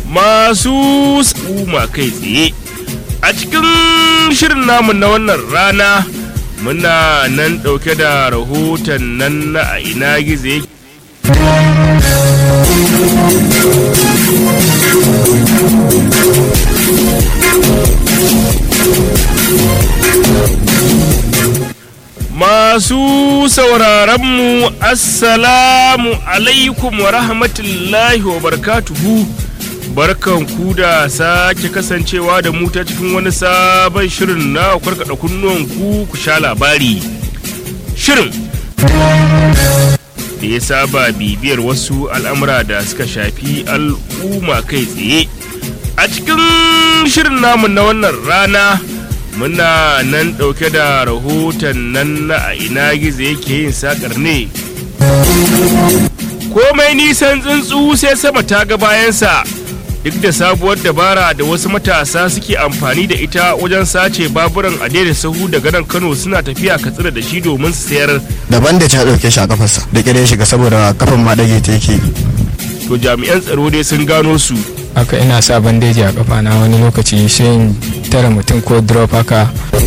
masu ma kai tsaye a cikin shirin namu na wannan rana muna nan ɗauke da rahoton nan na a ina gizo yake Masu sauraronmu Assalamu alaikum wa rahmatullahi wa barkatuhu barkan ku da sake kasancewa da mu ta cikin wani sabon shirin na karkada kunnuwan ku ku sha labari. Shirin da ya saba bibiyar wasu al'amura da suka shafi al'umma kai tsaye. A cikin shirin namu na wannan rana. muna nan ɗauke da rahoton nan na a ina gizo yake yin sakar ne komai nisan tsuntsu sai sama ta ga bayansa duk da sabuwar dabara da wasu matasa suke amfani da ita wajen sace baburan a daidai sahu daga nan kano suna tafiya katsina da shi domin su sayar daban da ta ɗauke shi a kafarsa da kire shiga saboda kafan ma ɗage ta yake to jami'an tsaro dai sun gano su haka ina sa bandeji a kafa na wani lokaci sai in tara mutum ko drop haka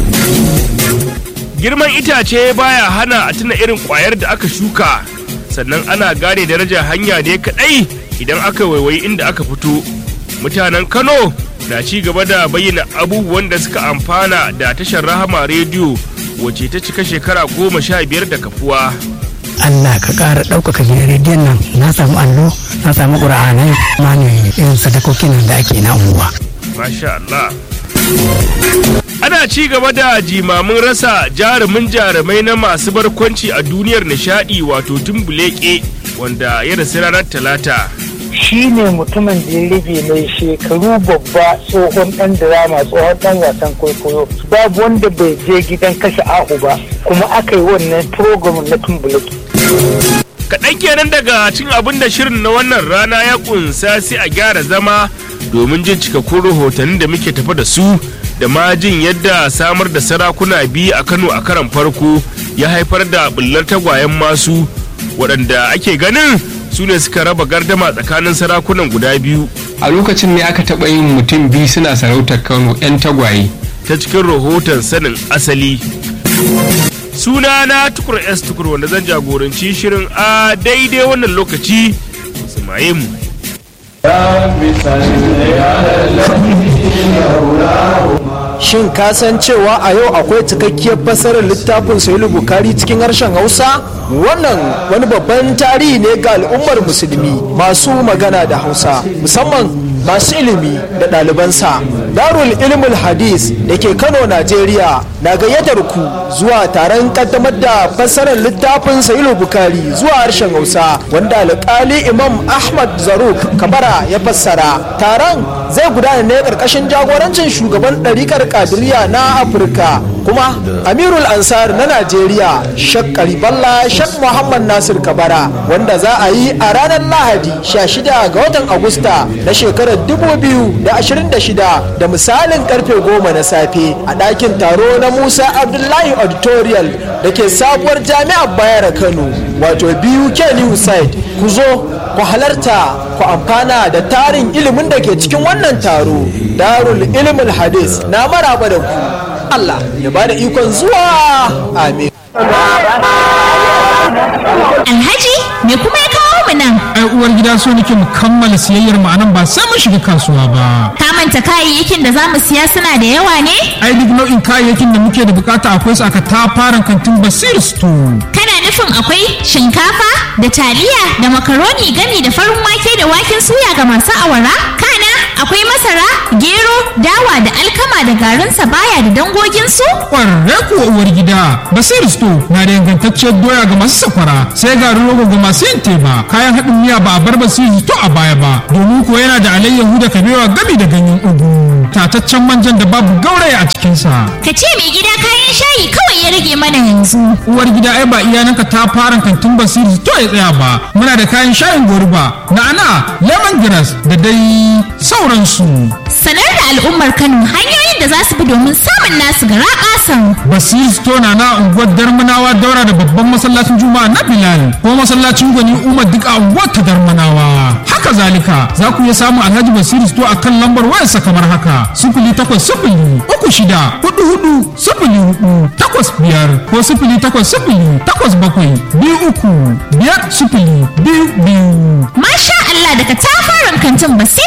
girman itace baya hana a tuna irin kwayar da aka shuka sannan ana gane darajar hanya ne kadai idan aka waiwayi inda aka fito mutanen kano na ci gaba da bayyana abubuwan da suka amfana da tashar rahama rediyo wacce ta cika shekara goma sha biyar da kafuwa Allah ka ƙara ɗaukaka gidan rediyon nan na samu allo na samu ƙura'anai ma ne irin sadakokin nan da ake na unguwa. Masha Allah. Ana ci gaba da jimamin rasa jarumin jarumai na masu barkwanci a duniyar nishadi wato tumbuleke wanda ya rasu ranar talata. shi ne mutumin da ya rage mai shekaru babba tsohon dan drama tsohon dan wasan kwaikwayo babu wanda bai je gidan kashe ahu ba kuma aka yi wannan program na tumbulaki kaɗan kenan daga cin abin da shirin na wannan rana ya kunsa sai a gyara zama domin jin cikakkun rahotannin da muke tafa da su da ma jin yadda samar da sarakuna biyu a kano a karan farko ya haifar da bullar tagwayen masu waɗanda ake ganin su ne suka raba gardama tsakanin sarakunan guda biyu a lokacin ne aka taɓa yin mutum biyu suna sarautar kano 'yan tagwaye ta cikin rahoton sanin asali suna na tukur s tukur wanda zan jagoranci shirin a daidai wannan lokaci sumaye mu Shin ka san cewa a yau akwai cikakkiyar fasarar littafin Sahihu Bukari cikin harshen Hausa? Wannan wani babban tarihi ne ga al'ummar musulmi masu magana da Hausa, musamman masu ilimi da ɗalibansa. Darul Ilmul Hadis da ke Kano, Najeriya na gayyatar ku zuwa taron kaddamar da fassarar littafin Sahihu Bukari zuwa harshen Hausa wanda alƙali Imam Ahmad Zaruk Kabara ya fassara. Taron zai gudana ne ƙarƙashin jagorancin shugaban ɗarikar Kadiriya na Afirka kuma Amirul Ansar na Najeriya Shek Kariballa Shek Muhammad Nasir Kabara wanda za a yi a ranar Lahadi 16 ga watan Agusta na shekarar 2026 da misalin karfe 10 na safe a ɗakin taro na Musa Abdullahi Auditorial da ke sabuwar jami'ar Bayar Kano wato biyu New Side ku zo ku halarta ku amfana da tarin ilimin da ke cikin wannan taro darul ilmul hadis na maraba da ku Allah ya ba da ikon zuwa amin Alhaji me kuma ya kawo mu nan? ai uwar gida so nake mu kammala siyayyar mu anan ba sai mun shiga kasuwa ba Ka manta kayayyakin da za mu siya suna da yawa ne? ai duk nau'in kayayyakin da muke da bukata akwai su aka tafaran kantin basir store Kana nufin akwai shinkafa da taliya da makaroni gami da farin wake da waken suya ga masu awara? Kana akwai masara, gero, dawa da alkama da garin sabaya da dangoginsu? kwararre kuwa uwar gida basir store na da ingantacciyar doya ga masu sakwara sai garin rogo ga masu yin teba kayan haɗin miya ba a bar basir store a baya ba domin kuwa yana da alayyahu da kabewa gami da ganyen ugu tataccen manjan da babu gauraya a cikinsa Ka ce mai gida kayan shayi kawai ya rage mana yanzu. uwar gida ai ba iyananka ta fara kantin basiri to ya tsaya ba muna da kayan shayin goruba na'ana lemongrass da dai sauransu Sanar da al'ummar Kano hanyoyin da za su bi domin samun nasu gara ƙasan. basiri store na na unguwar darmanawa daura da babban masallacin juma'a na bilal ko masallacin gwani umar duk a unguwar ta darmanawa haka haka zalika za ku iya samun alhaji basiru sto a kan lambar wayarsa kamar haka sifili takwas sifili uku shida hudu hudu sifili hudu takwas biyar ko sifili takwas sifili takwas bakwai biyu uku biyar sifili biyu biyu Masha Allah daga tafarin kantin basira